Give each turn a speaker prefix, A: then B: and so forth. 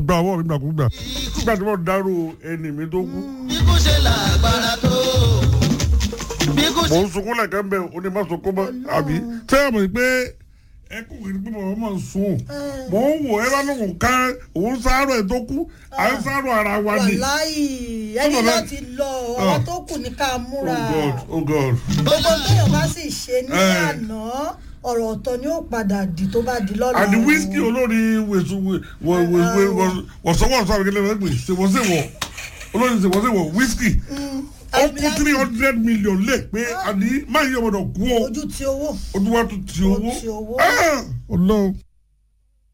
A: gba ọwọ́ mi gbàkúgbà nígbà tí wọ́n dárò ẹni mi tó kú
B: bí kò ṣe làgbára tó bí kò ṣe
A: mò ń sunkún lẹ́kẹ́ ń bẹ̀ ó ní má sunkún mọ́ àbí tẹ́ ẹ̀ mọ̀ pé ẹ kò kì í pé mọ̀ ọ́ sùn mò ń wò ẹ bá lóun ká òun sáárọ̀ ẹ̀ tó kú à ń sáárọ̀ ara wa ni
C: wàláì ẹni
A: Tó bàbá-
C: náà ti lọ àwọn tó kù ní ká múra
A: oh god oh god
C: gbogbo téèyàn bá sì ṣe ní
A: Eh.
C: àná ọ̀rọ̀ ọ̀tọ̀ ni ó padà di tó bá di lọ́la
A: àti
C: o.
A: wíṣkì olórí wèsù wọ̀sọ̀wọ̀sọ̀ àbíkẹ́lẹ́ wọ́n pè ṣèwọ́sẹ̀wọ̀ olórí ṣèwọ́sẹ̀wọ̀ wíṣkì ó kú three hundred million lé pé àní máa yẹ ọmọdé kú o
C: ojú ti owó
A: ojú wa tún ti owó
C: Ó ti owó.
A: Ah! ọlọ́run.